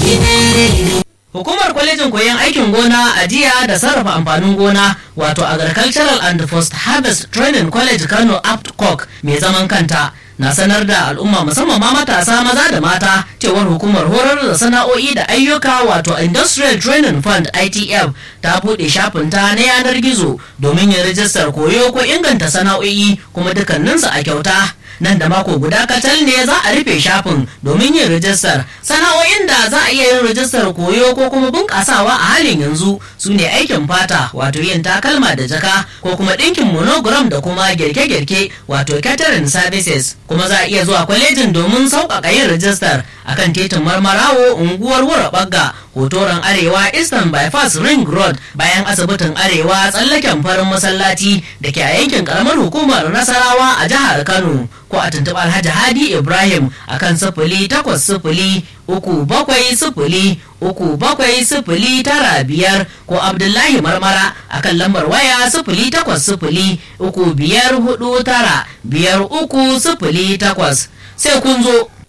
Hukumar kwalejin koyon aikin gona a jiya da sarrafa amfanin gona wato Agricultural and Post Harvest Training College Kano APTCOC mai zaman kanta na sanar da al'umma musamman ma matasa maza da mata cewar hukumar horar da sana'o'i da ayyuka wato Industrial Training Fund ITF ta buɗe shafinta na yanar gizo domin yin rijistar koyo ko inganta sana'o'i kuma dukkaninsu a kyauta. nan da mako guda kacal ne za a rufe shafin domin yin rijistar sana'o'in da za a iya yin rijistar koyo ko kuma bunƙasawa a halin yanzu su ne aikin fata wato yin takalma da jaka ko kuma ɗinkin monogram da kuma girke-girke wato catering services kuma za a iya zuwa kwalejin domin sauƙaƙa yin rijistar akan titin marmarawo unguwar wura bagga hotoron arewa eastern bypass ring road bayan asibitin arewa tsallaken farin masallaci da ke a yankin karamar hukumar nasarawa a jihar kano ko a tuntuɓi alhaji hadi ibrahim akan sifili takwas sifili uku bakwai sifili uku bakwai sifili tara biyar ko abdullahi marmara akan lambar waya sifili takwas sifili uku biyar hudu tara biyar uku sifili takwas sai kun zo